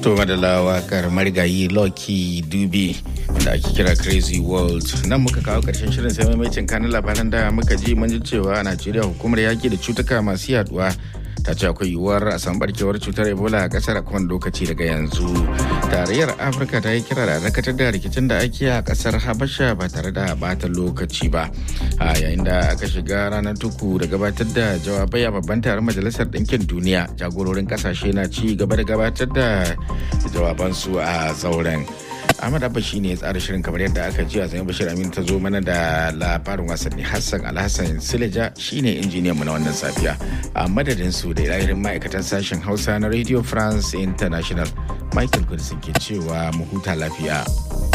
To madala wakar marigayi Lucky Dube da ake kira Crazy World. Nan muka kawo karshen shirin sai maimacin kanin labaran da muka ji mun ji cewa a Najeriya hukumar yaki da cutuka masu yaduwa ta ce akwai yiwuwar a san barkewar cutar Ebola a kasar a kowane lokaci daga yanzu. Tarayyar Afirka ta yi kira da dakatar da rikicin da ake a kasar Habasha ba tare da bata lokaci ba. A yayin da aka shiga ranar tuku da gabatar da jawabai a babban taron Majalisar Ɗinkin Duniya jagororin kasashe na ci gaba da gabatar da jawabansu a zauren. Ahmad Abba shi ne ya tsara shirin kamar yadda aka ji a zanen Bashir Amin ta zo mana da labarin wasanni Hassan Alhassan Sileja shi ne injiniyan mu na wannan safiya. A madadin su da ilahirin ma'aikatan sashen Hausa na Radio France International Michael Kudisin ke cewa mu huta lafiya.